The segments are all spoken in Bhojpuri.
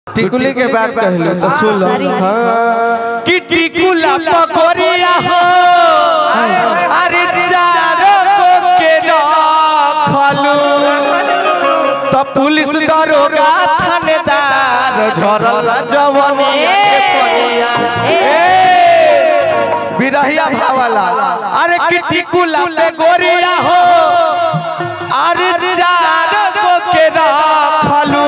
टिकुली के बात कहलू तो सुन लो सारी- हाँ। कि टिकुला पकोरिया हो अरे चारों को के रखलू तो पुलिस दरोगा थानेदार झरल जवनिया के पनिया ए बिरहिया भावला अरे कि टिकुला पे गोरिया हो अरे चारों को के रखलू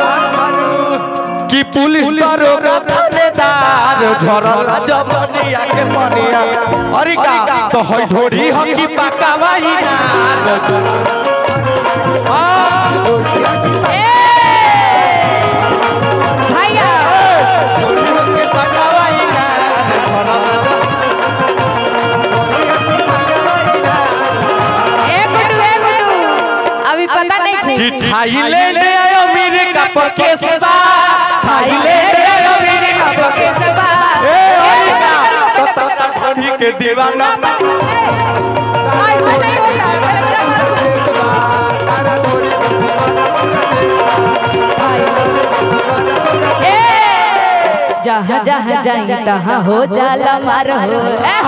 कि पुलिस दरोगा थानेदार झरल जवनिया के पनिया अरे का तो हई ढोरी हो कि पका वही भैया ए गुड्डू ए गुड्डू अभी पता नहीं कि थी Thailand America Pakistan Thailand America Pakistan ए ओरिका तो तोरा ढोरी के दीवाना आज नहीं होता मेरा मन से- ए, जहाँ जहाँ जाई तहाँ हो जाला मार हो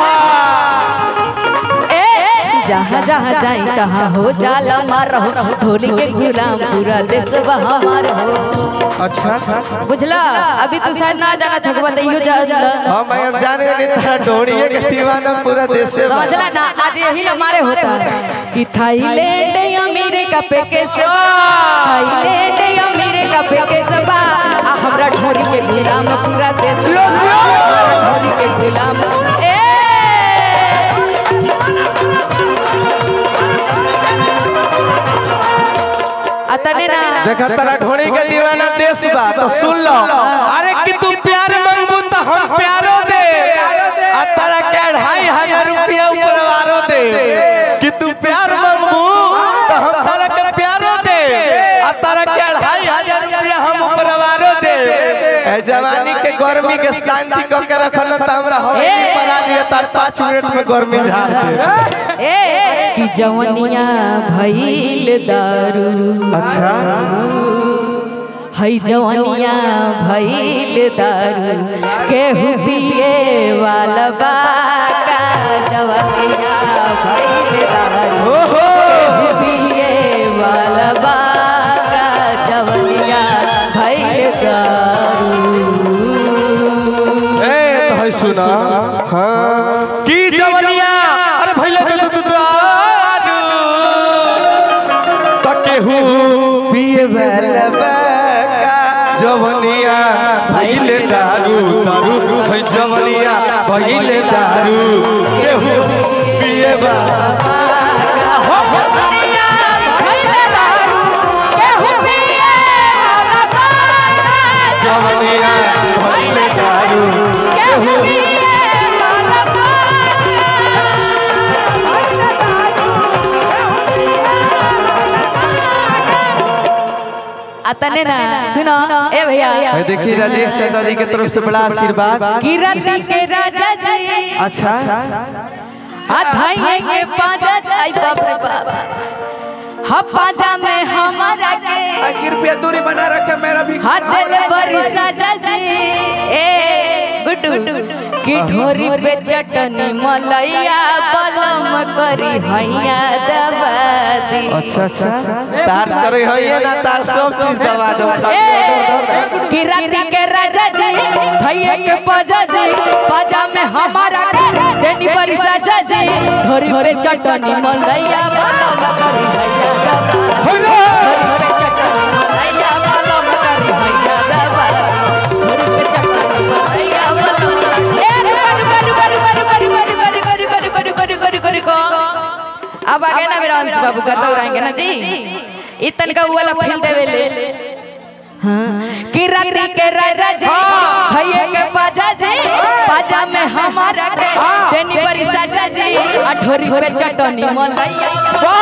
ए, ए, जहाँ जहाँ जाई तहाँ हो जाला मार हो ढोली के गुलाम पूरा देश हमार हो अच्छा बुझला अभी तू शायद ना जाना था बताइयो जा हम मैं अब जान गए तेरा ढोरी के दीवाना पूरा देश से समझला ना आज यही हमारे होता कि थाईलैंड अमेरिका पे के सब थाईलैंड अमेरिका पे के सब आ हमरा ढोरी के गुलाम पूरा देश ढोरी के गुलाम ए अतने ना देखा तेरा ढोरी के दीवाना देश बा तो सुन लो अरे कि तू प्यार मांगबू तो हम प्यारो दे आ तेरा के ढाई हजार रुपया उपरवारो दे कि तू प्यार मांगबू तो हम तेरा के प्यारो दे आ तेरा के ढाई हजार रुपया हम उपरवारो दे ए जवानी के गर्मी के शांति क के रखल त हमरा हवेली बना दिए तार 5 मिनट में गर्मी झाड़ दे ए कि जवनिया भइल दारू अच्छा हई जवनिया भइल दारू केहू पिए वाला बाका जवनिया भइल दारू केहू पिए वाला बाका जवनिया भइल दारू ए तो है सुना हाँ की जवनिया अरे भइले तो तू दारू तकेहू पिए वाला बाका जवनिया भइले दारू दारू है जवनिया भइले दारू केहू पिए वाला जवनिया भइल दारू केहू पिए वाला बाका जवनिया भइले दारू केहू पिए वाला बाका अतने ना सुनो ए भैया ए देखिए राजेश चाचा जी की तरफ से बड़ा आशीर्वाद किरण के राजा जी अच्छा अधाई के पाजा जाई बाप रे बाप हा पाजा में हमारा के कृपया दूरी बना रखे मेरा भी हाथ दिल बरी साजा जी ए गुड्डू की ढोरी पे चटनी मलैया बलम करी हैया दबा दी अच्छा अच्छा तार करे है ये ना तार सब चीज दबा दो कि राती के राजा जी भैया के पाजा जी पाजा में हमारा के देनी बरी साजा जी ढोरी पे चटनी मलैया बलम करी हैया दबा ढोरी पे चटनी मलैया बलम करी हैया दबा ढोरी पे चटनी मलैया बलम ए रुका रुका रुका रुका रुका रुका रुका रुका रुका रुका रुका रुका रुका रुका अब आ गए ना मेरा अंश बाबू का तो रहेंगे ना जी इतन का वाला फील देवे ले कि राती के राजा जी भैया के पाजा जी पाजा में हमारा के देनी बड़ी साजा जी अठोरी पे चटनी मलैया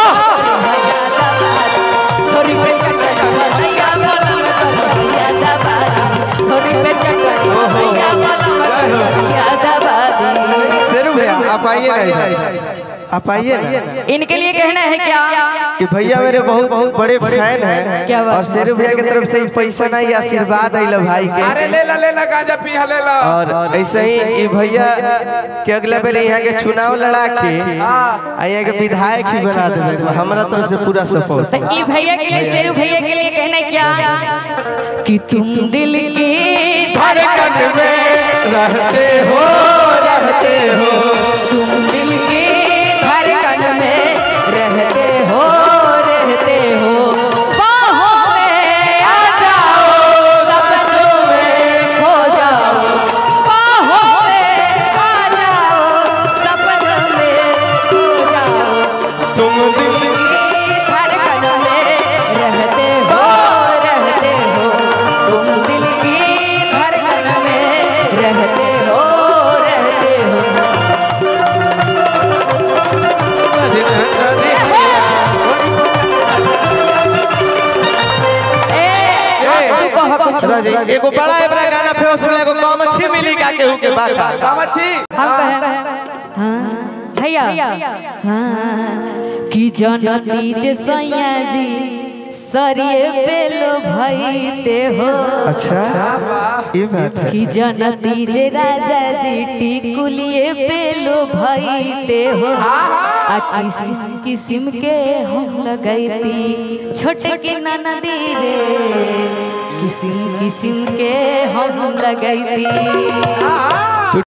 ठोरी पे चटनी मलैया मलम करिया दबा ठोरी पे चटनी मलैया मलम करिया दबा शेरू भैया आप आइए ना इधर आप आइए ना इनके लिए कहना है क्या कि भैया मेरे बहुत बहुत बड़े फैन हैं क्या बात और शेरू भैया की तरफ से ही पैसा नहीं आशीर्वाद आइल भाई के अरे ले ला ले ला गांजा पिया ले ला और ऐसे ही ये भैया के अगले बेले यहाँ के चुनाव लड़ा के आ यहाँ के विधायक ही बना देवे हमारा तरफ से पूरा सपोर्ट तो ई भैया के लिए शेरू भैया के लिए कहना है क्या कि तुम दिल की धड़कन में रहते हो रहते हो तुम दिल की धड़कन में रहते हो रहते हो बाहों में आ जाओ सपनों में खो जाओ बाहों में आ जाओ सपनों में खो जाओ तुम दिल की धड़कन में रहते हो रहते हो तुम दिल की धड़कन में रहते हो रहते हो ए तू कह कुछ एगो बड़ा बड़ा गाना फेमस होला एगो कम अच्छी मिली का केहू के बाका कामची हम कहें हाँ भैया हाँ कि जनती जे सैया जी सरिये बेलो भईते हो अच्छा ये बात है कि जनती जे राजा जी टिकुलिए पेलो भईते हो आ किसिम किसिम के हम लगैती छोटे के ननदी रे किसिम किसिम के हम लगैती